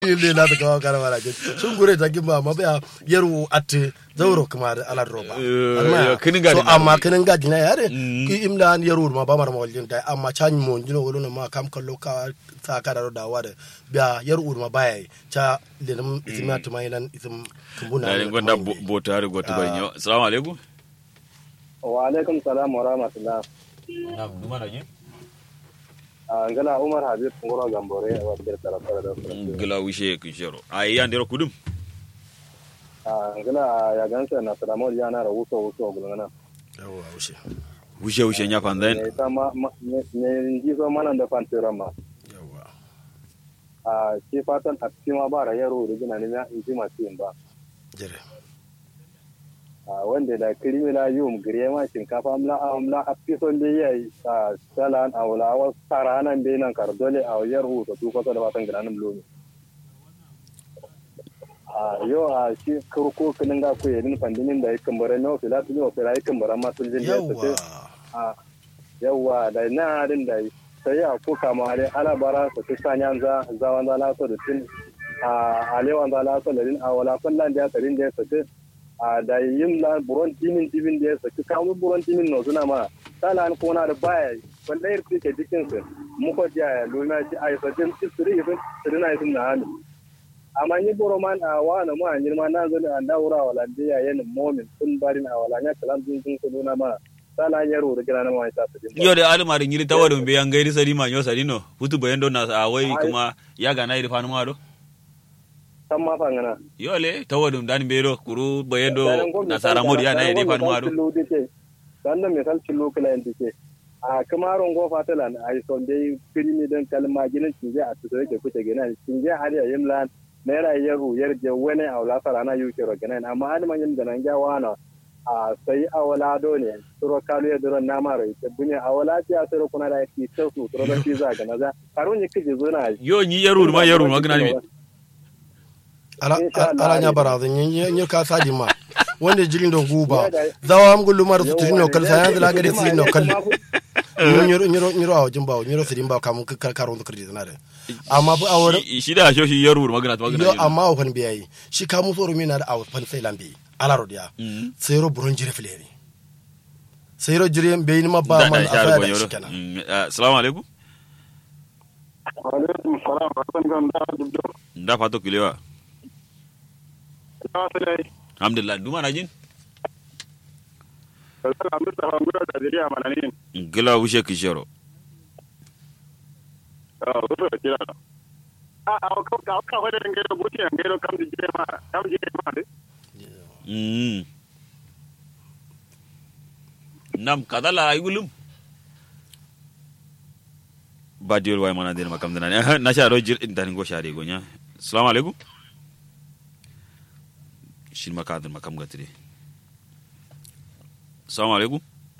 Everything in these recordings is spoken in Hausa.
ile na ta kawo kara mara jin sun gure ta gimba ma baya yaru atte zauro kuma da ala roba Eh, kinin gadi so na amma wuri. kinin gadi na yare Mm. ki imla an yaru ma ba mar mawalin da amma can mo jino wolo ma kam kallo ka ta ka da da wada biya yaru ma baya cha lenum isma tuma ilan ism kumbuna na gonda bota har goto bari nyo assalamu alaikum wa alaikum salam wa rahmatullah na duma na yin a ngala umar habib ngoro gambore wa der tara tara da gila wishe kun shero ai yan dero kudum a ngala ya gansa na salamo ya na ra wuso wuso gulana yawa ushe wishe wishe nya pandan ne ta ma ma- ne ne ji so manan da fantira ma yawa a ke fatan a cikin ma ba ra yaro da gina ne ya inji ma cikin ba jere a wanda da kirimina yum gire ma shinkafa amla amla a fison da yayi a salan a wala wa saranan be nan kar dole a yaro to ko da fatan ginanin lomi a yau a shi kurko kinin ga ku yedin pandinin da yakan bare no fila tu no fila yakan bare ma sun jin da yawa su a yawa da na din da sai a ko kama ale ala bara su ta sanya za za wanda la so da tin a ale wanda la so da din a wala kullan da tarin da su a da yin la buron timin timin da su ka kawo buron timin no suna ma sala an kona da baya wallahi ke dikin su muko ja luna shi ai sa tin sirri yin sirri na yin na hannu amma ni boro man a wana ma ni ma na zani an daura wala dia yen momin kun barin a wala nya kalam dun dun ko na ma sala yaro da gina na ma ta su yo de almar ngiri tawadum be yan gairi sari ma nyo sari no futu bayan don na a wai kuma ya ga na iri fanu ma do san ma fangana yo le tawadum dan be do kuru bayan do na sara modi ya na iri fanu ma do dan da misal cillo kala yin dike a kamaron go fatalan ai son dai filmi dan kalma ginin cinje a tuzo yake kuce gina cinje har ya yimlan naira yaro yarje wani a wala sara na yuke ro gina amma an man yin da nan ga wana a sai a wala do ne turo kalu ya duro na maro ite bunye a wala ti a turo kuna da ki to su turo da ki za ga na za karun yi kije zuna yo ni yaru ma yaru ma gna mi ala Insha Allah, ala nya ne. bara da nyi ka saji ma wanda jirin da guba zawa am gullu mar su tirino kal sa yanzu la gade su no kal nyiro nyiro nyiro awo jimba nyiro su dimba kam ka karon da kirdi na da amma bu awar Shi- shi da sho shi yaru ma gna to yo gna amma awo fan biyayi shi ka mu soro mina da awo fan sai lambi ala rodiya Mm. sai ro buron jire fileri sai ro jire be ni ma ba da man da sharu afaya go da yoro shi kenan assalamu alaikum alaikum salam barkan kan da dubdo nda fato kilewa ta sai alhamdulillah duma na jin kallan mustafa ngura da diriya malanin gila wishe kun shero a wato da kira a a ka ka ka wada ngero buti ngero kam di ma kam di ma de Mm. nam kadala ay gulum badiol way mana den makam dana na sha ro jir in tan go share go nya assalamu alaikum shin maka den makam gatri assalamu alaikum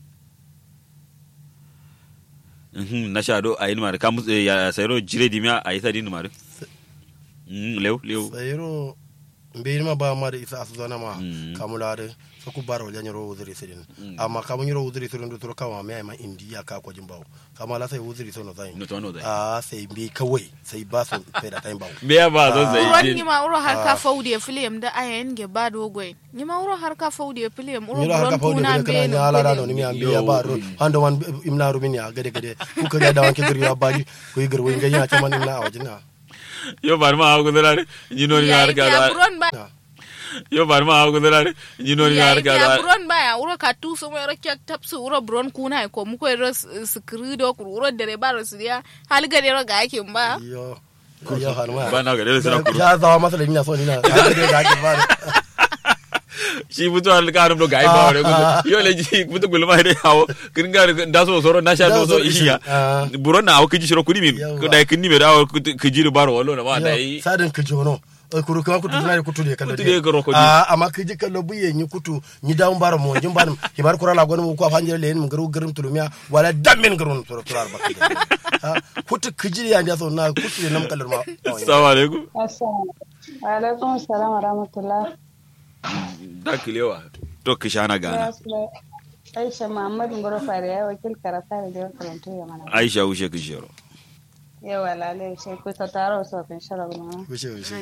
Mhm, na sha do ayin mar kam eh, ya sayro jire dimya ayi sadin mar Mm, lew lew sai ro be ni ma ba ma da isa asu zana ma Mm. kamula da so ku baro ya nyiro uzuri sirin Mm. amma kamun nyiro uzuri sirin da turo kama mai ma indiya ka ko jimbawo kama la sai uzuri sono zai no to no dai a sai bi kawai sai ba su sai da tayin bawo me ya ba zo uron zai ni ma uro har ka faude film da ayen ge ba dogoy ni ma uro har ka faude film uro nyiro har ka buron fawde kuna be be kana no nya ala da no ni mi film. ambe ya ba ro hando man imna rubin ya gade gade ku ka ga da wanke gari ya ba ku yi garwo nganya ta man imna a wajina yo bar ma hawo gudurare ni no ni Ya har yi ka ya da buron ba yo bar ma hawo gudurare ni no ni ya har yi ka ya da buron ba ya uro ka tu so mo kyak tapsu uro buron kuna ko mu ko ro skrido ko uro dere ba ro siya hal ga ro ga yake ba yo ko yo har ma ba na ga dole suna kuru ya zawa masa da ina so ni na ga da ga ke ba shi butu har ka rum do ga ba re gudu yo le ji butu gulma de hawo kin ga da so soro na sha do so ishiya Ah. buron na hawo kiji shiro kudi min Yawwa. ko da kin ni me da hawo kiji ru baro wallo na ba da yi sadin ka jono Oi, kuru kuma kutu na kutu de kallo Kutu de karo kodi. a amma ka ji kallo buye ni kutu ni dawo bara mo jin barim hibar kura la gonu ko afanje le ni garu garum tulumiya wala damin garun turu turar ba ha kutu kiji ya nda so na kutu ne nam kallar ma assalamu alaikum Assalamu alaikum salam wa rahmatullah. da kilewa to kishana gana Aisha Muhammad Ngoro Fare ya wakil karata da jawa karantu ya mana. aisha ushe kishero Yawa lalai sai ku ta taro so kan shara gulma. wuce wuce